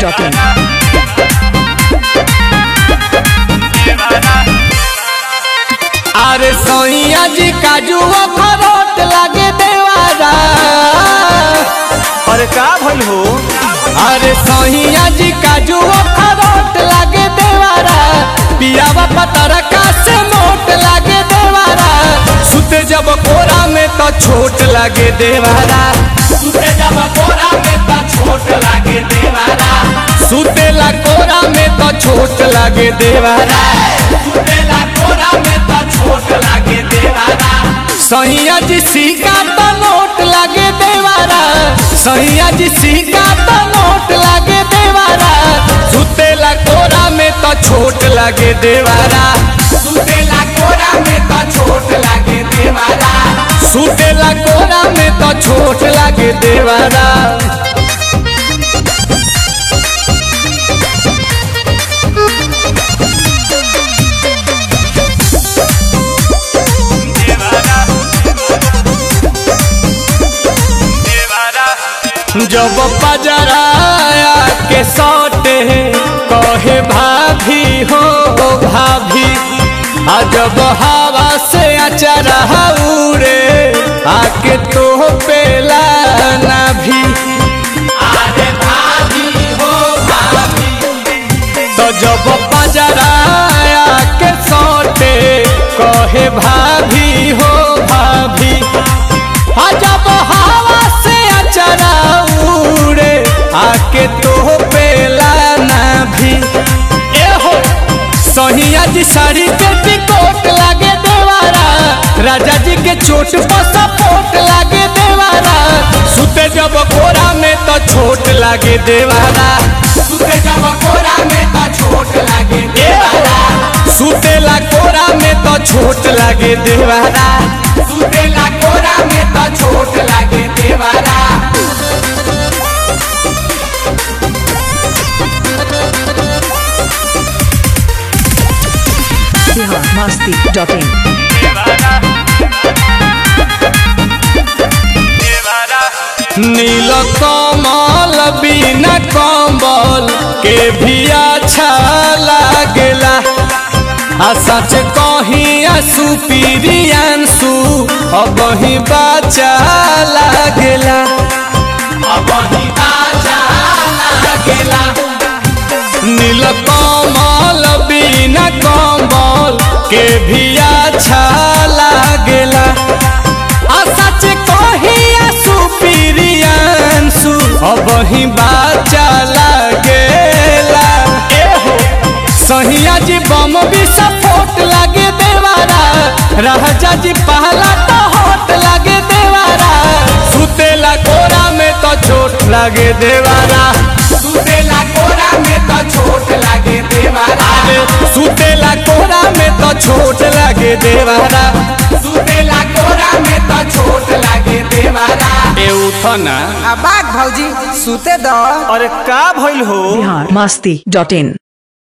biharmasti.in अरे सोइया जी काजू खरोट लागे देवारा अरे का भइल हो अरे सोहिया जी काजू खरोट लागे देवारा पियावा पतर का से मोट लागे देवारा सुते जब कोरा में तो छोट लागे देवारा सुते जब कोरा में तो छोट लागे देवारा सुतेला कोरा में तो छोट लागे देवारा सुतेला कोरा में तो छोट लागे देवारा सहिया जी सिक्का तो नोट लागे देवारा सहिया जी सिक्का तो नोट लागे देवारा सुतेला कोरा में तो छोट लागे देवारा सुतेला कोरा में तो छोट लागे देवारा सुतेला कोरा में तो छोट लागे देवारा जब पजराया के सौटे कहे भाभी हो भाभी आ जब हवा से अचरा उड़े आके तो पेला ना भी अरे भाभी हो भाभी तो जब पजराया के सौटे कहे भाभी हो भाभी आ जब हवा से अचरा उड़े आके तो पेला ना भी ए हो सहिया जी साड़ी पे टिकोट लागे देवारा राजा जी के चोट पर सपोर्ट लागे देवारा सुते जब कोरा में तो छोट लागे देवारा सुते जब कोरा में तो छोट लागे देवारा सुतेला कोरा में तो छोट लागे देवारा सुतेला कोरा में तो छोट लागे देवारा biharmasti.in नील कमल बिना कम्बल के भी अच्छा लागेला आ सच कहीं सुपीरियांसु अब ही बाचा लागेला अब ही बाचा लागेला नील कमल बिना कम्बल के भी अच्छा लागेला आ सच कहिया सुपीरियांसु अब ही बाचा लागेला ए हो सहिया जी बम भी सपोर्ट लागे देवारा राजा जी पहला तो होट लागे देवारा सुतेला कोरा में तो चोट लागे देवारा सुतेला कोरा में तो छोट लागे देवारा सुतेला कोरा में तो छोट लागे देवारा सुतेला कोरा में तो छोट लागे देवारा ए उठना आ बाग भौजी सुते दो अरे का भइल हो biharmasti.in